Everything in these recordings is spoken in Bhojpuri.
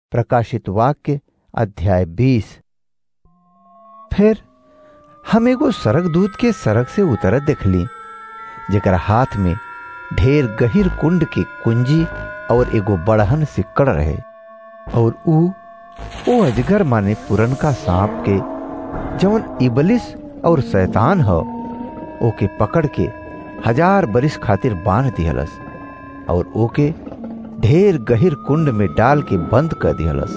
प्रकाशित वाक्य अध्याय बीस फिर हम एगो सरक दूत के सड़क से उतरत देखली जेकरा हाथ में ढेर गहिर कुंड के कुंजी और एगो बड़हन सिक्कड़ रहे और ऊ ओ अजगर माने पुरनका सांप के जवन इबलिस और शैतान ह ओके पकड़ के हजार बरिस खातिर बांध दिहलस और ओके ढेर गहिर कुंड में डाल के बंद कर दिहलस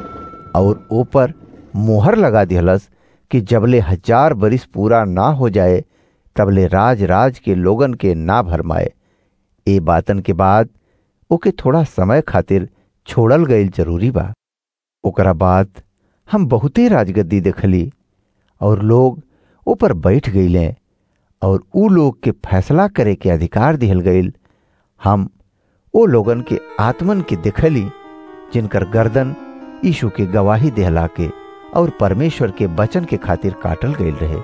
और ऊपर मोहर लगा दिहलस कि जबले हजार बरिस पूरा ना हो जाए तबले राज राज के लोगन के ना भरमाए ए बातन के बाद ओके थोड़ा समय खातिर छोड़ल गईल जरूरी बा ओकरा बाद हम बहुते राजगद्दी देखली और लोग ऊपर बैठ गईले और ऊ लोग के फैसला करे के अधिकार दिहल गईल हम ओ लोगन के आत्मन के देखली जिनकर गर्दन यीशु के गवाही देहला के और परमेश्वर के वचन के खातिर काटल गईल रहे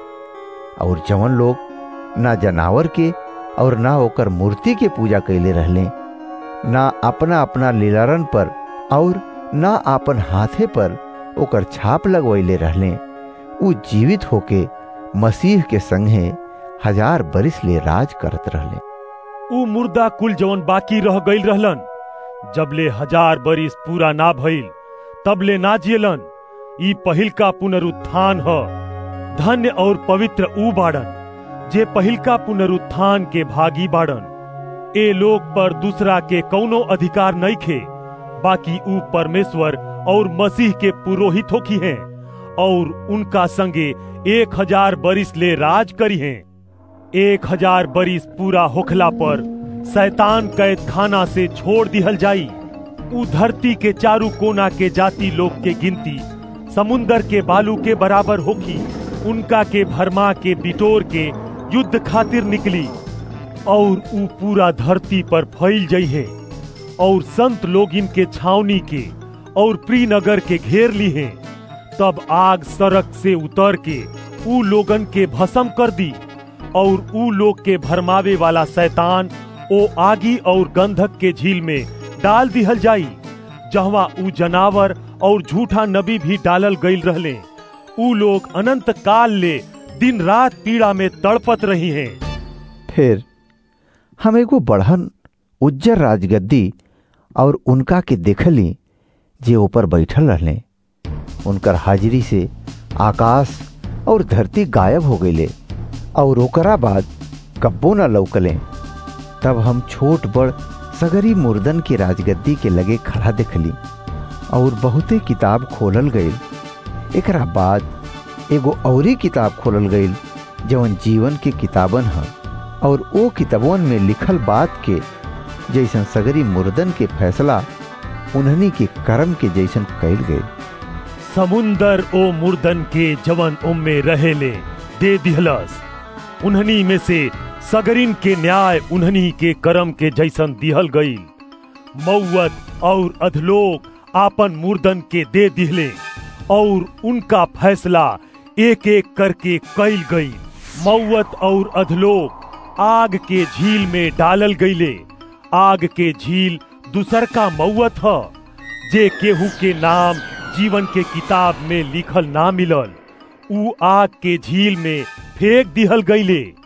और जवन लोग ना जनावर के और ना ओकर मूर्ति के पूजा कैले रहले ना अपना अपना लीलारन पर और ना अपन हाथे पर ओकर छाप लगवैले रहले ऊ जीवित होके मसीह के संगे हजार बरिस ले राज करत रहले ऊ मुर्दा कुल जवन बाकी रह गईल रहलन जबले हजार बरिस पूरा ना भइल तबले ना जियलन ई पहिलका पुनरुत्थान ह धन्य और पवित्र ऊ बाड़न जे पहिलका पुनरुत्थान के भागी बाड़न ए लोग पर दूसरा के कौनो अधिकार नहीं खे बाकी ऊ परमेश्वर और मसीह के पुरोहित होखी हैं और उनका संगे एक हजार बरिस ले राज करी हैं एक हजार बरिस पूरा होखला पर शैतान कैद खाना से छोड़ दिहल जाई ऊ धरती के चारू कोना के जाति लोग के गिनती समुन्दर के बालू के बराबर होखी उनका के भरमा के बिटोर के युद्ध खातिर निकली और ऊ पूरा धरती पर फैल जई है और संत लोग इनके छावनी के और प्रीनगर के घेर ली हैं तब आग सड़क से उतर के ऊ लोगन के भस्म कर दी और ऊ लोग के भरमावे वाला शैतान ओ आगी और गंधक के झील में डाल दिहल जाई जहवा ऊ जनावर और झूठा नबी भी डालल गईल रहले ऊ लोग अनंत काल ले दिन रात पीड़ा में तड़पत रही हैं फिर हम एगो बढ़न उज्जर राजगद्दी और उनका के देखली जे ऊपर बैठल रहले उनकर हाजिरी से आकाश और धरती गायब हो गईले और ओकरा बाद कब्बो न लौकले तब हम छोट बड़ सगरी मुर्दन के राजगद्दी के लगे खड़ा देखली और बहुते किताब खोलल गईल एकरा बाद एगो औरी किताब खोलल गईल जवन जीवन के किताबन ह और ओ किताबन में लिखल बात के जैसन सगरी मुर्दन के फैसला उन्हनी के कर्म के जैसन कैल गईल समुंदर ओ मुर्दन के जवन उम्मे रहेले दे दिहलस उन्हनी में से सगरिन के न्याय उन्हनी के कर्म के जैसन दिहल गईल मौत और अधलोक आपन मुर्दन के दे दिहले और उनका फैसला एक एक करके कैल गई मौत और अधलोक आग के झील में डालल गईले आग के झील दूसर का मौत ह जे केहू के नाम जीवन के किताब में लिखल ना मिलल ऊ आग के झील में फेंक दिहल गईले